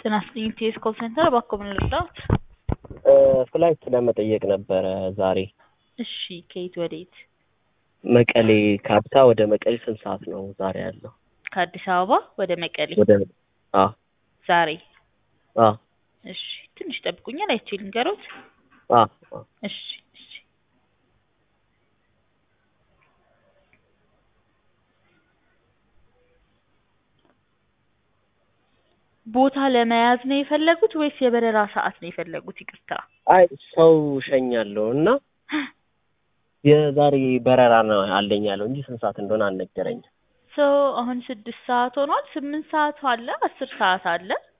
ጤና ይስጥልኝ ቲኤስ ኮል ሴንተር እባክዎ ምን ልርዳዎት? ፍላይት ለመጠየቅ ነበረ ዛሬ። እሺ ከየት ወዴት? መቀሌ ከአዲስ አበባ ወደ መቀሌ ስንት ሰዓት ነው ዛሬ ያለው? ከአዲስ አበባ ወደ መቀሌ ወደ አ ዛሬ? አ እሺ ትንሽ ይጠብቁኛል አይቼ ልንገሮት። አ አ እሺ እሺ ቦታ ለመያዝ ነው የፈለጉት ወይስ የበረራ ሰዓት ነው የፈለጉት? ይቅርታ። አይ ሰው ሸኛለሁ እና የዛሬ በረራ ነው አለኝ ያለው እንጂ ስንት ሰዓት እንደሆነ አልነገረኝም። ሶ አሁን ስድስት ሰዓት ሆኗል። ስምንት ሰዓት አለ፣ አስር ሰዓት አለ።